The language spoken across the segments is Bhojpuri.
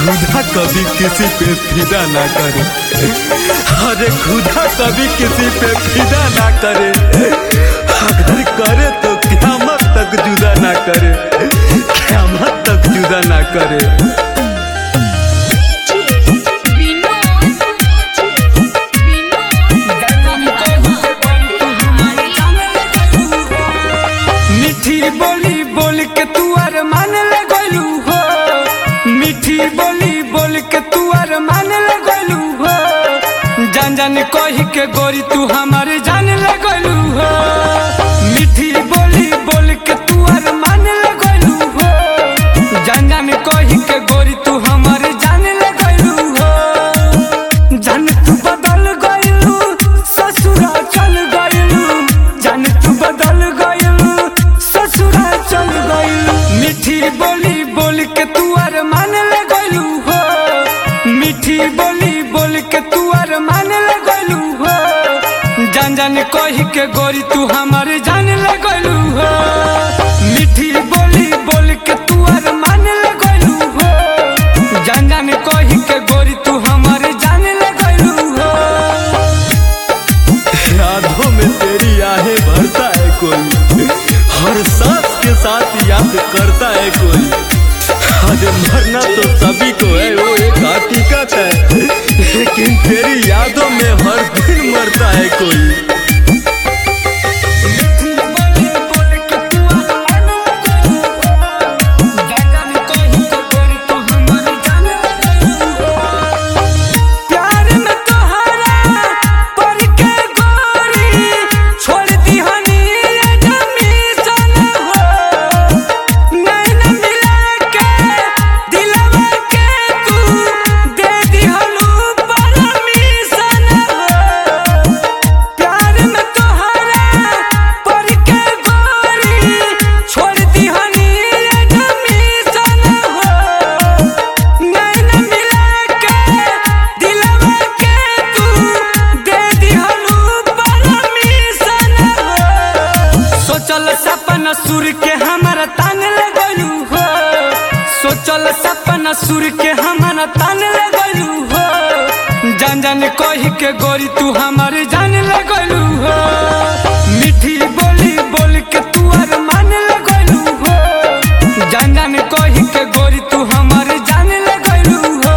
खुदा कभी किसी पे फिदा ना करे अरे खुदा कभी किसी पे फिदा ना करे अगर करे तो क्यामत तक जुदा ना करे क्यामत तक जुदा ना करे मीठी बोली बोल के तू अर मान लगलू हो मीठी बोली बोल के तू अर मान लगलू हो जान जान कही के गोरी तू हमारे जान लगलू हो मीठी बोली बोल के तू अर मान लगलू हो जान जान कही के गोरी तू हमारे जान लगलू हो जान तू बदल गइलू ससुरा चल गइलू जान तू बदल गइलू ससुरा चल गइलू मीठी बोली बोल के तू अर मान ले गइलू हो मीठी बोली बोल के तू अर मान ले गइलू हो जान जान कही के गोरी तू हमारे जान ले गइलू हो मीठी बोली बोल के तू अर मान ले गइलू हो जान जान कही के गोरी तू हमारे जान ले गइलू हो यादों में तेरी आहें भरता है कोई हर सांस के साथ याद करता है कोई अरे मरना तो सभी को है वो एक हकीकत है लेकिन तेरी यादों में हर दिन मरता है कोई प्यार में तोहरा पर के गोरी छोड़ दी हनी ये जमीन हो नैन मिला के दिलवा के तू दे दी हलू परमिशन हो प्यार में तोहरा पर के गोरी छोड़ दी हनी ये जमीन हो नैन मिला के दिलवा के तू दे दी हलू परमिशन हो सोचल सपना सुर के हमारा तान लगलू हो सोचल सपना सुर के हमारा तान लगलू हो जान जान कही के गोरी तू हमारे जान लगलू हो मीठी बोली बोल के तू अर मान लगलू हो जान जान कही के गोरी तू हमारे जान लगलू हो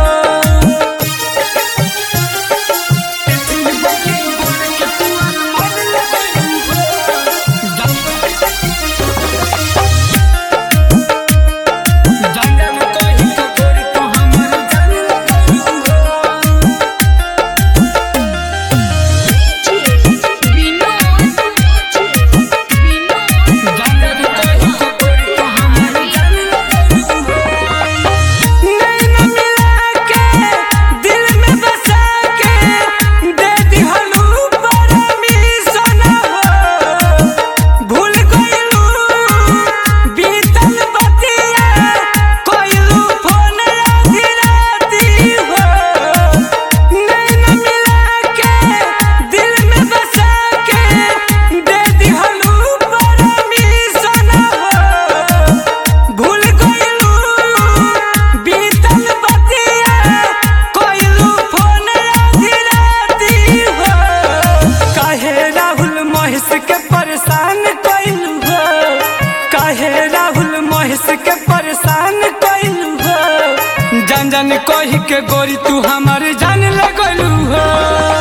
नैना मिला के दिल में बसा के दे दी हलू परमिशन हो भूल गइलू बीतल बतिया कोइलू फोन आधी राती हो नैना मिला के दिल में बसा के दे दी हलू परमिशन हो भूल गइलू बीतल बतिया कोइलू फोन आधी राती हो काहे राहुल महेश के परेशान कइलू हो काहे राहुल महेश के परेशान कइलू हो जान जान कही के गोरी तू हमारे जान लगलू हो